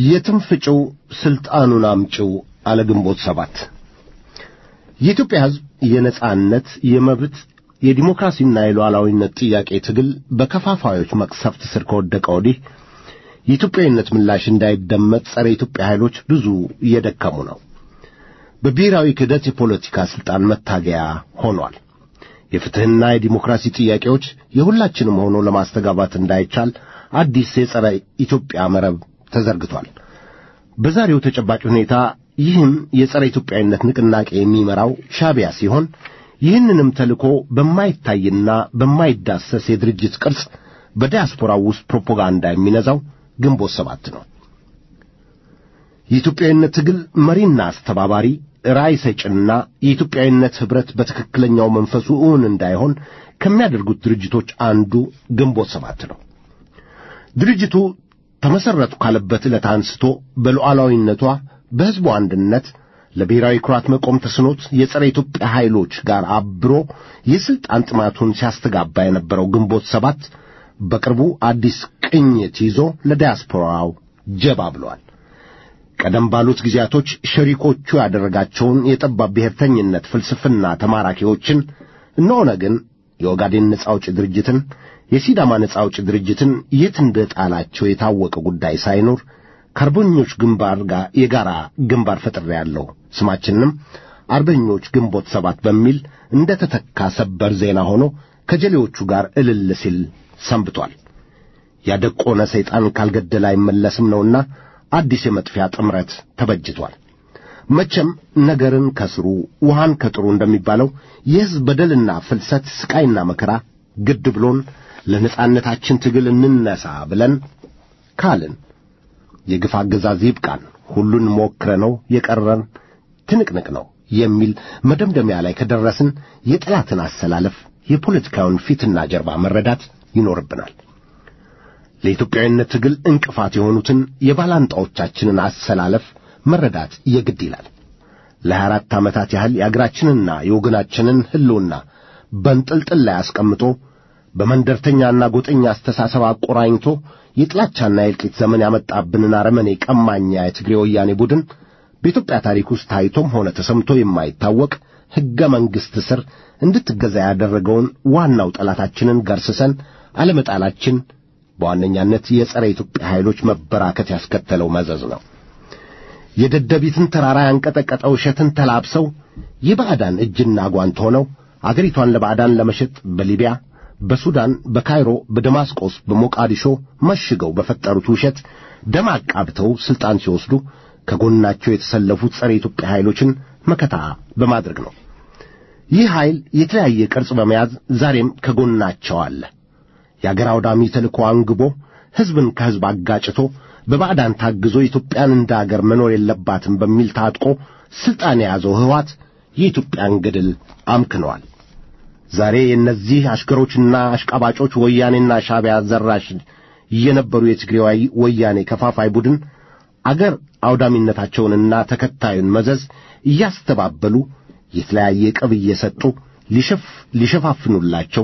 የትም ፍጭው ስልጣኑን አምጭው አለ ግንቦት ሰባት የኢትዮጵያ ሕዝብ የነጻነት የመብት የዲሞክራሲና የሉዓላዊነት ጥያቄ ትግል በከፋፋዮች መቅሰፍት ስር ከወደቀ ወዲህ የኢትዮጵያዊነት ምላሽ እንዳይደመጥ ጸረ ኢትዮጵያ ኃይሎች ብዙ እየደከሙ ነው። በብሔራዊ ክህደት የፖለቲካ ሥልጣን መታገያ ሆኗል። የፍትሕና የዲሞክራሲ ጥያቄዎች የሁላችንም ሆኖ ለማስተጋባት እንዳይቻል አዲስ የጸረ ኢትዮጵያ መረብ ተዘርግቷል። በዛሬው ተጨባጭ ሁኔታ ይህን የጸረ ኢትዮጵያዊነት ንቅናቄ የሚመራው ሻዕቢያ ሲሆን ይህንንም ተልእኮ በማይታይና በማይዳሰስ የድርጅት ቅርጽ በዲያስፖራው ውስጥ ፕሮፓጋንዳ የሚነዛው ግንቦት ሰባት ነው። የኢትዮጵያዊነት ትግል መሪና አስተባባሪ ራዕይ ሰጭና የኢትዮጵያዊነት ኅብረት በትክክለኛው መንፈሱ እውን እንዳይሆን ከሚያደርጉት ድርጅቶች አንዱ ግንቦት ሰባት ነው። ድርጅቱ ተመሠረቱ ካለበት ዕለት አንስቶ በሉዓላዊነቷ በሕዝቡ አንድነት ለብሔራዊ ኩራት መቆም ተስኖት የጸረ ኢትዮጵያ ኃይሎች ጋር አብሮ የሥልጣን ጥማቱን ሲያስተጋባ የነበረው ግንቦት ሰባት በቅርቡ አዲስ ቅኝት ይዞ ለዲያስፖራው ጀባ ብሏል። ቀደም ባሉት ጊዜያቶች ሸሪኮቹ ያደረጋቸውን የጠባብ ብሔርተኝነት ፍልስፍና ተማራኪዎችን እነ ኦነግን፣ የኦጋዴን ነጻ አውጪ ድርጅትን፣ የሲዳማ ነጻ አውጪ ድርጅትን የት እንደ ጣላቸው የታወቀ ጉዳይ ሳይኖር ከአርበኞች ግንባር ጋር የጋራ ግንባር ፈጥሬያለሁ ስማችንንም አርበኞች ግንቦት ሰባት በሚል እንደ ተተካ ሰበር ዜና ሆኖ ከጀሌዎቹ ጋር እልል ሲል ሰንብቷል። ያደቆነ ሰይጣን ካልገደለ አይመለስም ነውና አዲስ የመጥፊያ ጥምረት ተበጅቷል። መቼም ነገርን ከስሩ ውሃን ከጥሩ እንደሚባለው የሕዝብ በደልና ፍልሰት ስቃይና መከራ ግድ ብሎን ለነጻነታችን ትግል እንነሳ ብለን ካልን የግፍ አገዛዝ ይብቃን፣ ሁሉን ሞክረነው የቀረን ትንቅንቅ ነው የሚል መደምደሚያ ላይ ከደረስን የጠላትን አሰላለፍ የፖለቲካውን ፊትና ጀርባ መረዳት ይኖርብናል። ለኢትዮጵያዊነት ትግል እንቅፋት የሆኑትን የባላንጣዎቻችንን አሰላለፍ መረዳት የግድ ይላል። ለሀያ አራት ዓመታት ያህል የአገራችንና የወገናችንን ሕልውና በንጥልጥል ላይ አስቀምጦ በመንደርተኛና ጎጠኛ አስተሳሰብ አቆራኝቶ የጥላቻና የእልቂት ዘመን ያመጣብንን አረመኔ ቀማኛ የትግሬ ወያኔ ቡድን በኢትዮጵያ ታሪክ ውስጥ ታይቶም ሆነ ተሰምቶ የማይታወቅ ሕገ መንግሥት ስር እንድትገዛ ያደረገውን ዋናው ጠላታችንን ገርስሰን አለመጣላችን በዋነኛነት የጸረ ኢትዮጵያ ኃይሎች መበራከት ያስከተለው መዘዝ ነው። የደደቢትን ተራራ ያንቀጠቀጠ ውሸትን ተላብሰው የባዕዳን እጅና ጓንት ሆነው አገሪቷን ለባዕዳን ለመሸጥ በሊቢያ፣ በሱዳን፣ በካይሮ፣ በደማስቆስ፣ በሞቃዲሾ መሽገው በፈጠሩት ውሸት ደም አቃብተው ሥልጣን ሲወስዱ ከጎናቸው የተሰለፉት ጸረ ኢትዮጵያ ኃይሎችን መከታ በማድረግ ነው። ይህ ኃይል የተለያየ ቅርጽ በመያዝ ዛሬም ከጎናቸው አለ። የአገር አውዳሚ ተልእኮ አንግቦ ሕዝብን ከሕዝብ አጋጭቶ በባዕዳን ታግዞ ኢትዮጵያን እንደ አገር መኖር የለባትም በሚል ታጥቆ ሥልጣን የያዘው ሕወሓት የኢትዮጵያን ገድል አምክነዋል። ዛሬ የእነዚህ አሽከሮችና አሽቃባጮች ወያኔና ሻዕቢያ ዘራሽ የነበሩ የትግራይ ወያኔ ከፋፋይ ቡድን አገር አውዳሚነታቸውንና ተከታዩን መዘዝ እያስተባበሉ የተለያየ ቅብ እየሰጡ ሊሸፋፍኑላቸው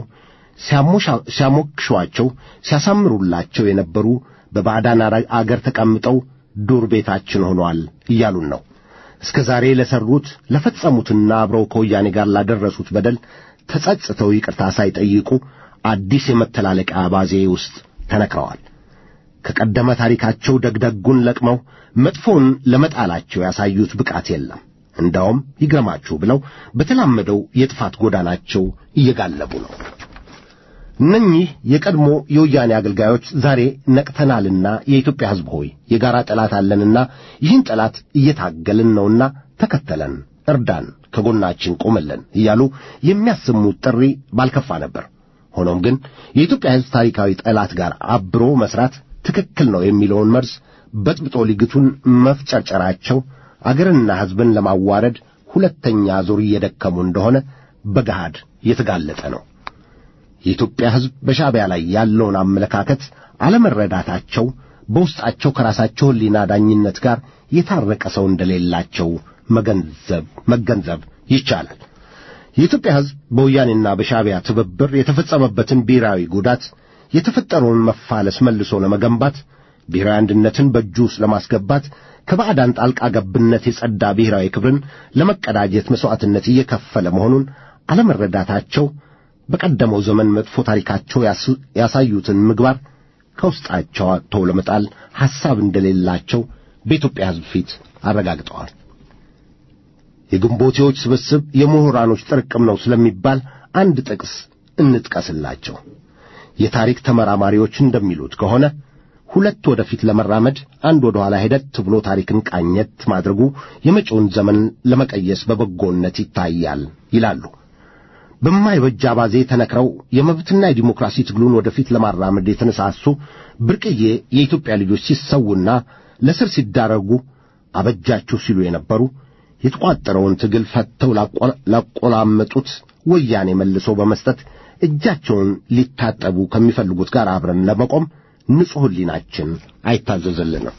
ሲያሞክሿቸው ሲያሳምሩላቸው የነበሩ በባዕዳን አገር ተቀምጠው ዱር ቤታችን ሆኗል እያሉን ነው። እስከ ዛሬ ለሠሩት ለፈጸሙትና አብረው ከወያኔ ጋር ላደረሱት በደል ተጸጽተው ይቅርታ ሳይጠይቁ አዲስ የመተላለቂያ አባዜ ውስጥ ተነክረዋል። ከቀደመ ታሪካቸው ደግደጉን ለቅመው መጥፎውን ለመጣላቸው ያሳዩት ብቃት የለም። እንዳውም ይግረማችሁ ብለው በተላመደው የጥፋት ጎዳናቸው እየጋለቡ ነው። እነኚህ የቀድሞ የወያኔ አገልጋዮች ዛሬ ነቅተናልና የኢትዮጵያ ሕዝብ ሆይ የጋራ ጠላት አለንና ይህን ጠላት እየታገልን ነውና ተከተለን፣ እርዳን፣ ከጎናችን ቆመለን እያሉ የሚያሰሙት ጥሪ ባልከፋ ነበር። ሆኖም ግን የኢትዮጵያ ሕዝብ ታሪካዊ ጠላት ጋር አብሮ መስራት ትክክል ነው የሚለውን መርዝ በጥብጦ ሊግቱን መፍጨርጨራቸው አገርና ሕዝብን ለማዋረድ ሁለተኛ ዙር እየደከሙ እንደሆነ በገሃድ የተጋለጠ ነው። የኢትዮጵያ ሕዝብ በሻዕቢያ ላይ ያለውን አመለካከት አለመረዳታቸው በውስጣቸው ከራሳቸው ሕሊና ዳኝነት ጋር የታረቀ ሰው እንደሌላቸው መገንዘብ መገንዘብ ይቻላል። የኢትዮጵያ ሕዝብ በወያኔና በሻዕቢያ ትብብር የተፈጸመበትን ብሔራዊ ጉዳት የተፈጠረውን መፋለስ መልሶ ለመገንባት ብሔራዊ አንድነትን በእጁ ውስጥ ለማስገባት ከባዕዳን ጣልቃ ገብነት የጸዳ ብሔራዊ ክብርን ለመቀዳጀት መሥዋዕትነት እየከፈለ መሆኑን አለመረዳታቸው በቀደመው ዘመን መጥፎ ታሪካቸው ያሳዩትን ምግባር ከውስጣቸው አጥተው ለመጣል ሐሳብ እንደሌላቸው በኢትዮጵያ ሕዝብ ፊት አረጋግጠዋል። የግንቦቴዎች ስብስብ የምሁራኖች ጥርቅም ነው ስለሚባል አንድ ጥቅስ እንጥቀስላቸው። የታሪክ ተመራማሪዎች እንደሚሉት ከሆነ ሁለት ወደፊት ለመራመድ አንድ ወደ ኋላ ሄደት ብሎ ታሪክን ቃኘት ማድረጉ የመጪውን ዘመን ለመቀየስ በበጎነት ይታያል ይላሉ። በማይበጅ አባዜ ተነክረው የመብትና የዲሞክራሲ ትግሉን ወደፊት ለማራመድ የተነሳሱ ብርቅዬ የኢትዮጵያ ልጆች ሲሰዉና ለስር ሲዳረጉ አበጃችሁ ሲሉ የነበሩ የተቋጠረውን ትግል ፈተው ላቆላመጡት ወያኔ መልሶ በመስጠት እጃቸውን ሊታጠቡ ከሚፈልጉት ጋር አብረን ለመቆም ንጹሕ ሕሊናችን አይታዘዝልንም።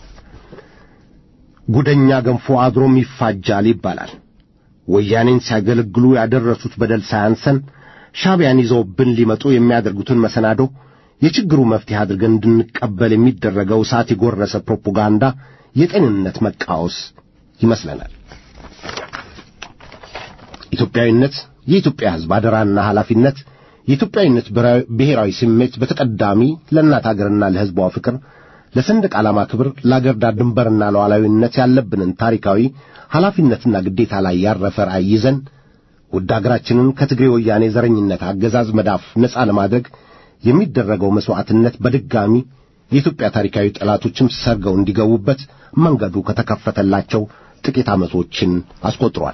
ጉደኛ ገንፎ አድሮም ይፋጃል ይባላል። ወያኔን ሲያገለግሉ ያደረሱት በደል ሳያንሰን ሻዕቢያን ይዘውብን ሊመጡ የሚያደርጉትን መሰናዶ የችግሩ መፍትሄ አድርገን እንድንቀበል የሚደረገው እሳት የጎረሰ ፕሮፓጋንዳ የጤንነት መቃወስ ይመስለናል። ኢትዮጵያዊነት የኢትዮጵያ ሕዝብ አደራና ኃላፊነት የኢትዮጵያዊነት ብሔራዊ ስሜት በተቀዳሚ ለእናት አገርና ለሕዝቧ ፍቅር፣ ለሰንደቅ ዓላማ ክብር፣ ለአገር ዳር ድንበርና ለሉዓላዊነት ያለብንን ታሪካዊ ኃላፊነትና ግዴታ ላይ ያረፈ ራዕይ ይዘን ውድ አገራችንን ከትግሬ ወያኔ ዘረኝነት አገዛዝ መዳፍ ነፃ ለማድረግ የሚደረገው መሥዋዕትነት በድጋሚ የኢትዮጵያ ታሪካዊ ጠላቶችም ሰርገው እንዲገቡበት መንገዱ ከተከፈተላቸው ጥቂት ዓመቶችን አስቆጥሯል።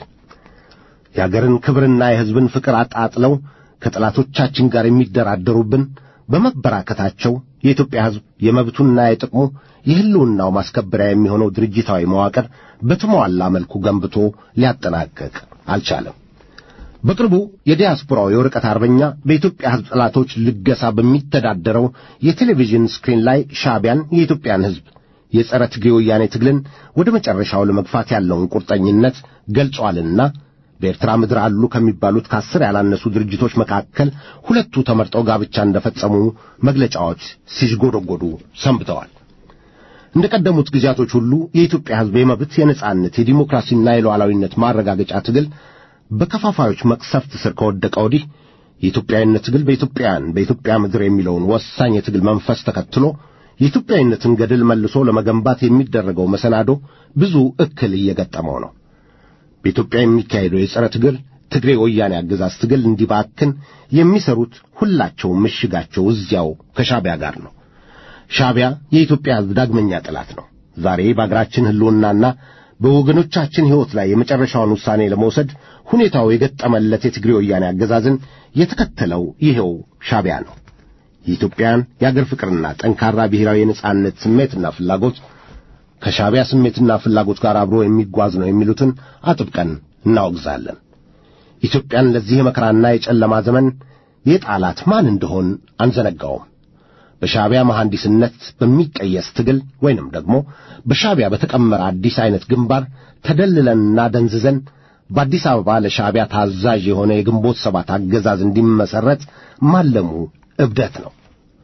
የአገርን ክብርና የሕዝብን ፍቅር አጣጥለው ከጠላቶቻችን ጋር የሚደራደሩብን በመበራከታቸው የኢትዮጵያ ሕዝብ የመብቱና የጥቅሙ የሕልውናው ማስከበሪያ የሚሆነው ድርጅታዊ መዋቅር በተሟላ መልኩ ገንብቶ ሊያጠናቀቅ አልቻለም። በቅርቡ የዲያስፖራው የወረቀት አርበኛ በኢትዮጵያ ሕዝብ ጠላቶች ልገሳ በሚተዳደረው የቴሌቪዥን ስክሪን ላይ ሻዕቢያን የኢትዮጵያን ሕዝብ የጸረ ትግሬ ወያኔ ትግልን ወደ መጨረሻው ለመግፋት ያለውን ቁርጠኝነት ገልጿልና በኤርትራ ምድር አሉ ከሚባሉት ከአስር ያላነሱ ድርጅቶች መካከል ሁለቱ ተመርጠው ጋብቻ እንደፈጸሙ መግለጫዎች ሲዥጎደጎዱ ሰንብተዋል። እንደ ቀደሙት ጊዜያቶች ሁሉ የኢትዮጵያ ሕዝብ የመብት፣ የነጻነት፣ የዲሞክራሲና የሉዓላዊነት ማረጋገጫ ትግል በከፋፋዮች መቅሰፍት ስር ከወደቀ ወዲህ የኢትዮጵያዊነት ትግል በኢትዮጵያውያን በኢትዮጵያ ምድር የሚለውን ወሳኝ የትግል መንፈስ ተከትሎ የኢትዮጵያዊነትን ገድል መልሶ ለመገንባት የሚደረገው መሰናዶ ብዙ እክል እየገጠመው ነው። በኢትዮጵያ የሚካሄደው የጸረ ትግል ትግሬ ወያኔ አገዛዝ ትግል እንዲባክን የሚሰሩት ሁላቸውም ምሽጋቸው እዚያው ከሻዕቢያ ጋር ነው። ሻዕቢያ የኢትዮጵያ ሕዝብ ዳግመኛ ጠላት ነው። ዛሬ በአገራችን ሕልውናና በወገኖቻችን ሕይወት ላይ የመጨረሻውን ውሳኔ ለመውሰድ ሁኔታው የገጠመለት የትግሬ ወያኔ አገዛዝን የተከተለው ይኸው ሻዕቢያ ነው። የኢትዮጵያን የአገር ፍቅርና ጠንካራ ብሔራዊ የነጻነት ስሜትና ፍላጎት ከሻዕቢያ ስሜትና ፍላጎት ጋር አብሮ የሚጓዝ ነው የሚሉትን አጥብቀን እናወግዛለን። ኢትዮጵያን ለዚህ የመከራና የጨለማ ዘመን የጣላት ማን እንደሆን አንዘነጋውም። በሻዕቢያ መሐንዲስነት በሚቀየስ ትግል ወይንም ደግሞ በሻዕቢያ በተቀመረ አዲስ ዐይነት ግንባር ተደልለንና ደንዝዘን በአዲስ አበባ ለሻዕቢያ ታዛዥ የሆነ የግንቦት ሰባት አገዛዝ እንዲመሠረት ማለሙ እብደት ነው።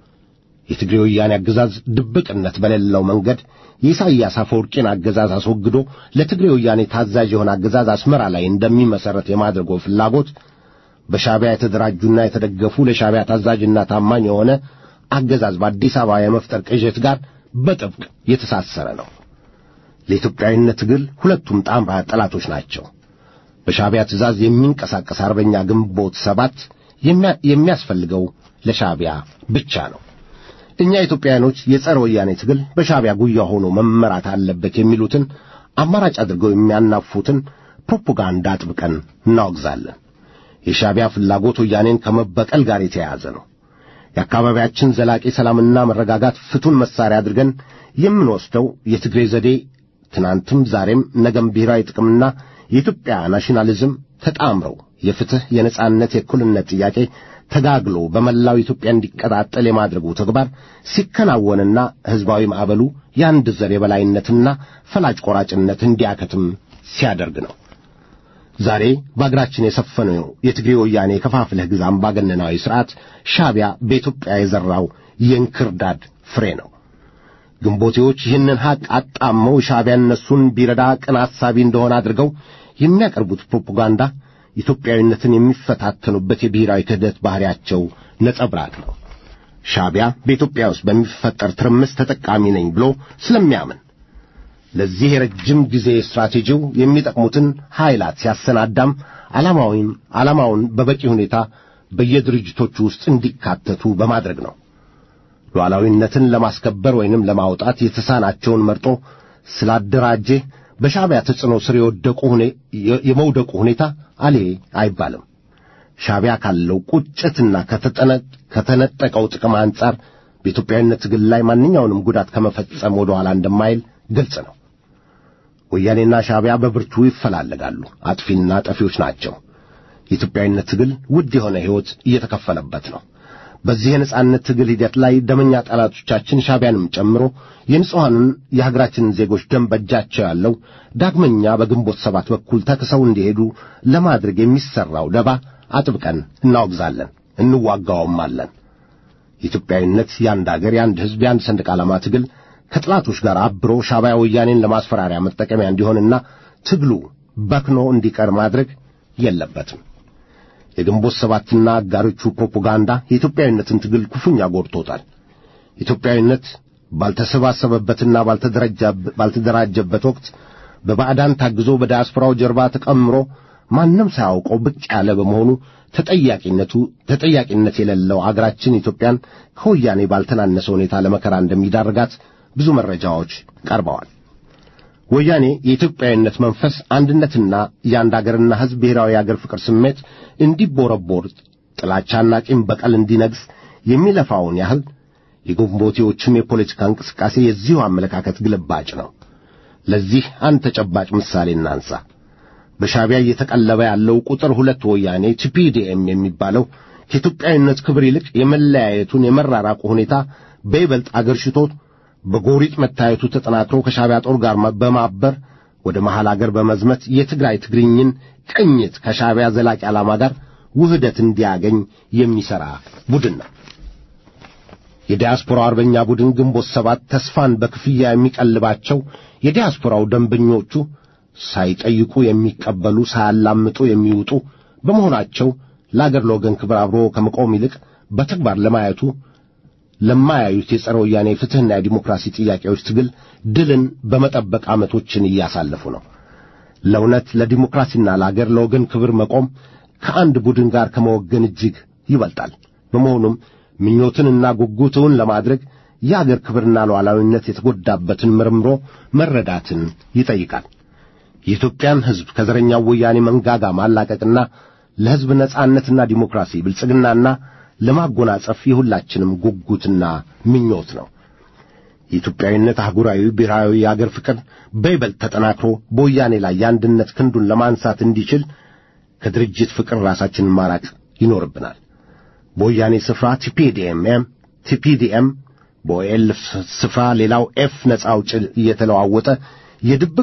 የትግሬ ወያኔ አገዛዝ ድብቅነት በሌለው መንገድ የኢሳይያስ አፈወርቂን አገዛዝ አስወግዶ ለትግሬ ወያኔ ታዛዥ የሆነ አገዛዝ አስመራ ላይ እንደሚመሠረት የማድረጉ ፍላጎት በሻዕቢያ የተደራጁና የተደገፉ ለሻዕቢያ ታዛዥና ታማኝ የሆነ አገዛዝ በአዲስ አበባ የመፍጠር ቅዠት ጋር በጥብቅ የተሳሰረ ነው። ለኢትዮጵያዊነት ትግል ሁለቱም ጣምራ ጠላቶች ናቸው። በሻዕቢያ ትእዛዝ የሚንቀሳቀስ አርበኛ ግንቦት ሰባት የሚያስፈልገው ለሻዕቢያ ብቻ ነው። እኛ ኢትዮጵያውያኖች የጸረ ወያኔ ትግል በሻዕቢያ ጉያ ሆኖ መመራት አለበት የሚሉትን አማራጭ አድርገው የሚያናፉትን ፕሮፓጋንዳ አጥብቀን እናወግዛለን። የሻዕቢያ ፍላጎት ወያኔን ከመበቀል ጋር የተያያዘ ነው። የአካባቢያችን ዘላቂ ሰላምና መረጋጋት ፍቱን መሳሪያ አድርገን የምንወስደው የትግሬ ዘዴ ትናንትም ዛሬም ነገም ብሔራዊ ጥቅምና የኢትዮጵያ ናሽናሊዝም ተጣምረው የፍትሕ፣ የነጻነት፣ የእኩልነት ጥያቄ ተጋግሎ በመላው ኢትዮጵያ እንዲቀጣጠል የማድረጉ ተግባር ሲከናወንና ሕዝባዊ ማዕበሉ የአንድ ዘር የበላይነትና ፈላጭ ቆራጭነት እንዲያከትም ሲያደርግ ነው። ዛሬ በአገራችን የሰፈነው የትግሬ ወያኔ የከፋፍለህ ግዛ አምባገነናዊ ሥርዓት ሻዕቢያ በኢትዮጵያ የዘራው የእንክርዳድ ፍሬ ነው። ግንቦቴዎች ይህንን ሐቅ አጣመው ሻዕቢያ እነሱን ቢረዳ ቅን አሳቢ እንደሆነ አድርገው የሚያቀርቡት ፕሮፓጋንዳ ኢትዮጵያዊነትን የሚፈታተኑበት የብሔራዊ ክህደት ባሕሪያቸው ነጸብራቅ ነው። ሻዕቢያ በኢትዮጵያ ውስጥ በሚፈጠር ትርምስ ተጠቃሚ ነኝ ብሎ ስለሚያምን ለዚህ የረጅም ጊዜ ስትራቴጂው የሚጠቅሙትን ኃይላት ሲያሰናዳም ዓላማውን ዓላማውን በበቂ ሁኔታ በየድርጅቶቹ ውስጥ እንዲካተቱ በማድረግ ነው። ሉዓላዊነትን ለማስከበር ወይንም ለማውጣት የተሳናቸውን መርጦ ስላደራጀ በሻዕቢያ ተጽዕኖ ስር የወደቁ የመውደቁ ሁኔታ አሌ አይባልም። ሻዕቢያ ካለው ቁጭትና ከተነጠቀው ጥቅም አንጻር በኢትዮጵያዊነት ትግል ላይ ማንኛውንም ጉዳት ከመፈጸም ወደ ኋላ እንደማይል ግልጽ ነው። ወያኔና ሻዕቢያ በብርቱ ይፈላለጋሉ። አጥፊና ጠፊዎች ናቸው። የኢትዮጵያዊነት ትግል ውድ የሆነ ሕይወት እየተከፈለበት ነው። በዚህ የነጻነት ትግል ሂደት ላይ ደመኛ ጠላቶቻችን ሻዕቢያንም ጨምሮ የንጹሐንን የሀገራችንን ዜጎች ደም በእጃቸው ያለው ዳግመኛ በግንቦት ሰባት በኩል ተክሰው እንዲሄዱ ለማድረግ የሚሠራው ደባ አጥብቀን እናወግዛለን፣ እንዋጋውማለን። የኢትዮጵያዊነት የአንድ አገር፣ የአንድ ሕዝብ፣ የአንድ ሰንደቅ ዓላማ ትግል ከጥላቶች ጋር አብሮ ሻዕቢያ ወያኔን ለማስፈራሪያ መጠቀሚያ እንዲሆንና ትግሉ በክኖ እንዲቀር ማድረግ የለበትም። የግንቦት ሰባትና አጋሮቹ ፕሮፓጋንዳ የኢትዮጵያዊነትን ትግል ክፉኛ ጎድቶታል። ኢትዮጵያዊነት ባልተሰባሰበበትና ባልተደራጀበት ወቅት በባዕዳን ታግዞ በዲያስፖራው ጀርባ ተቀምሮ ማንም ሳያውቀው ብቅ ያለ በመሆኑ ተጠያቂነቱ ተጠያቂነት የሌለው አገራችን ኢትዮጵያን ከወያኔ ባልተናነሰ ሁኔታ ለመከራ እንደሚዳርጋት ብዙ መረጃዎች ቀርበዋል። ወያኔ የኢትዮጵያዊነት መንፈስ አንድነትና የአንድ አገርና ሕዝብ ብሔራዊ የአገር ፍቅር ስሜት እንዲቦረቦር ጥላቻና ቂም በቀል እንዲነግስ የሚለፋውን ያህል የግንቦቴዎችም የፖለቲካ እንቅስቃሴ የዚሁ አመለካከት ግልባጭ ነው። ለዚህ አንድ ተጨባጭ ምሳሌ እናንሳ። በሻዕቢያ እየተቀለበ ያለው ቁጥር ሁለት ወያኔ ቲፒዲኤም የሚባለው ከኢትዮጵያዊነት ክብር ይልቅ የመለያየቱን የመራራቁ ሁኔታ በይበልጥ አገርሽቶት በጎሪጥ መታየቱ ተጠናክሮ ከሻዕቢያ ጦር ጋር በማበር ወደ መሐል አገር በመዝመት የትግራይ ትግርኝን ቅኝት ከሻዕቢያ ዘላቂ ዓላማ ጋር ውህደት እንዲያገኝ የሚሠራ ቡድን ነው። የዲያስፖራው አርበኛ ቡድን ግንቦት ሰባት ተስፋን በክፍያ የሚቀልባቸው የዲያስፖራው ደንበኞቹ ሳይጠይቁ የሚቀበሉ ሳያላምጡ የሚውጡ በመሆናቸው ለአገር ለወገን ክብር አብሮ ከመቆም ይልቅ በተግባር ለማየቱ ለማያዩት የጸረ ወያኔ ፍትሕና የዲሞክራሲ ጥያቄዎች ትግል ድልን በመጠበቅ ዓመቶችን እያሳለፉ ነው። ለእውነት ለዲሞክራሲና ለአገር ለወገን ክብር መቆም ከአንድ ቡድን ጋር ከመወገን እጅግ ይበልጣል። በመሆኑም ምኞትንና ጉጉትን ለማድረግ የአገር ክብርና ሉዓላዊነት የተጎዳበትን መርምሮ መረዳትን ይጠይቃል። የኢትዮጵያን ሕዝብ ከዘረኛው ወያኔ መንጋጋ ማላቀቅና ለሕዝብ ነጻነትና ዲሞክራሲ ብልጽግናና ለማጎናጸፍ የሁላችንም ጉጉትና ምኞት ነው። የኢትዮጵያዊነት አህጉራዊ ብሔራዊ የአገር ፍቅር በይበልጥ ተጠናክሮ በወያኔ ላይ የአንድነት ክንዱን ለማንሳት እንዲችል ከድርጅት ፍቅር ራሳችንን ማራቅ ይኖርብናል። በወያኔ ስፍራ ቲፒዲኤም ቲፒዲኤም በኦኤል ስፍራ ሌላው ኤፍ ነጻ አውጪ እየተለዋወጠ የድብቅ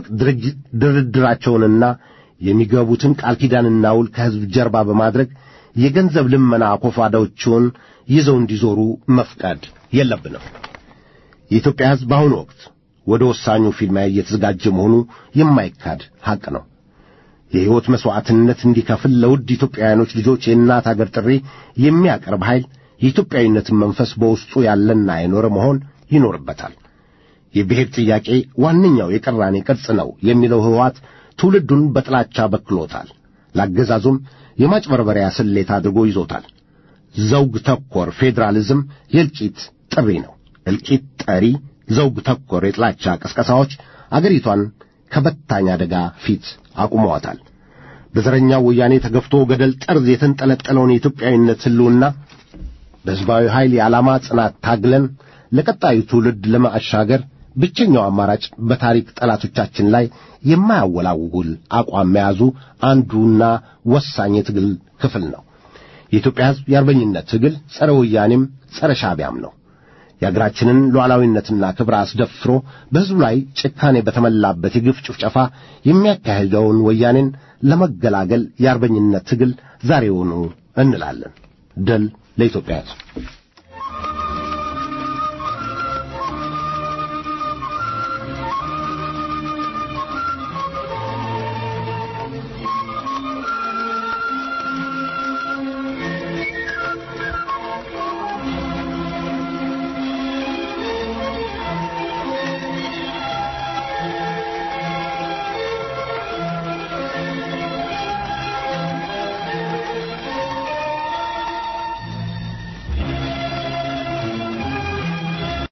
ድርድራቸውንና የሚገቡትን ቃል ኪዳንና ውል ከሕዝብ ጀርባ በማድረግ የገንዘብ ልመና አኮፋዳዎችን ይዘው እንዲዞሩ መፍቀድ የለብንም። የኢትዮጵያ ሕዝብ በአሁኑ ወቅት ወደ ወሳኙ ፊልሚያ እየተዘጋጀ መሆኑ የማይካድ ሐቅ ነው። የሕይወት መሥዋዕትነት እንዲከፍል ለውድ ኢትዮጵያውያኖች ልጆች የእናት አገር ጥሪ የሚያቀርብ ኃይል የኢትዮጵያዊነትን መንፈስ በውስጡ ያለና የኖረ መሆን ይኖርበታል። የብሔር ጥያቄ ዋነኛው የቅራኔ ቅርጽ ነው የሚለው ህወሓት ትውልዱን በጥላቻ በክሎታል። ለአገዛዙም የማጭበርበሪያ ስሌት አድርጎ ይዞታል። ዘውግ ተኮር ፌዴራሊዝም የእልቂት ጥሪ ነው። እልቂት ጠሪ ዘውግ ተኮር የጥላቻ ቅስቀሳዎች አገሪቷን ከበታኝ አደጋ ፊት አቁመዋታል። በዘረኛው ወያኔ ተገፍቶ ገደል ጠርዝ የተንጠለጠለውን የኢትዮጵያዊነት ሕልውና በሕዝባዊ ኃይል የዓላማ ጽናት ታግለን ለቀጣዩ ትውልድ ለማሻገር ብቸኛው አማራጭ በታሪክ ጠላቶቻችን ላይ የማያወላውል አቋም መያዙ አንዱና ወሳኝ የትግል ክፍል ነው። የኢትዮጵያ ሕዝብ የአርበኝነት ትግል ጸረ ወያኔም ጸረ ሻዕቢያም ነው። የአገራችንን ሉዓላዊነትና ክብር አስደፍሮ በሕዝቡ ላይ ጭካኔ በተመላበት የግፍ ጭፍጨፋ የሚያካሂደውን ወያኔን ለመገላገል የአርበኝነት ትግል ዛሬውኑ እንላለን። ድል ለኢትዮጵያ ሕዝብ።